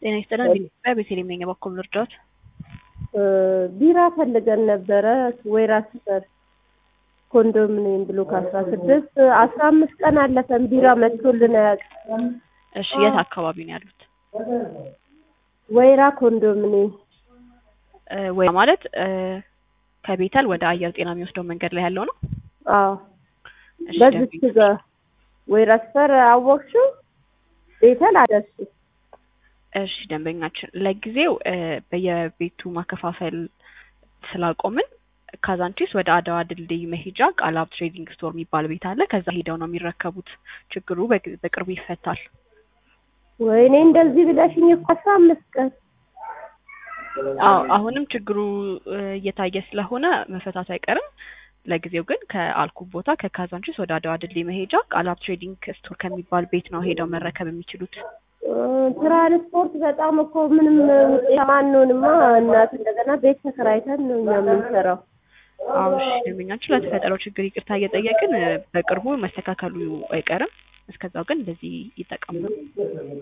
ጤና ይስጥልን። በኢትዮጵያ ቤተልሔም ነኝ። በኩል ልርዳዎት? ቢራ ፈልገን ነበረ ወይራ ሰፈር ኮንዶሚኒየም ብሎክ አስራ ስድስት አስራ አምስት ቀን አለፈን ቢራ መጥቶልን አያውቅም። እሺ፣ የት አካባቢ ነው ያሉት? ወይራ ኮንዶሚኒየም ወይ ማለት ከቤተል ወደ አየር ጤና የሚወስደው መንገድ ላይ ያለው ነው? አዎ እሺ፣ በዚች ደንበኛ- ጋር ወይራ ሰፈር አወቅሽው? ቤተል አደርሱ እሺ ደንበኛችን ለጊዜው እ በየቤቱ ማከፋፈል ስላቆምን ካዛንቺስ ወደ አድዋ ድልድይ መሄጃ ቃላብ ትሬዲንግ ስቶር የሚባል ቤት አለ። ከዛ ሄደው ነው የሚረከቡት። ችግሩ በግ- በቅርቡ ይፈታል። ወይኔ እንደዚህ ብለሽኝ እኮ አስራ አምስት ቀን አዎ አሁንም ችግሩ እ እየታየ ስለሆነ መፈታቱ አይቀርም። ለጊዜው ግን ከአልኩ ቦታ ከካዛንቺስ ወደ አድዋ ድልድይ መሄጃ ቃላብ ትሬዲንግ ስቶር ከሚባል ቤት ነው ሄደው መረከብ የሚችሉት። እ ትራንስፖርት በጣም እኮ ምንም ውጤታማ አንሆንማ እናት እንደገና ቤት ተከራይተን ነው እኛ የምንሰራው። አዎ እሺ ደንበኛችን ለተፈጠረው ችግር ይቅርታ እየጠየቅን እ በቅርቡ መስተካከሉ አይቀርም። እስከዛው ግን እንደዚህ ይጠቀሙ።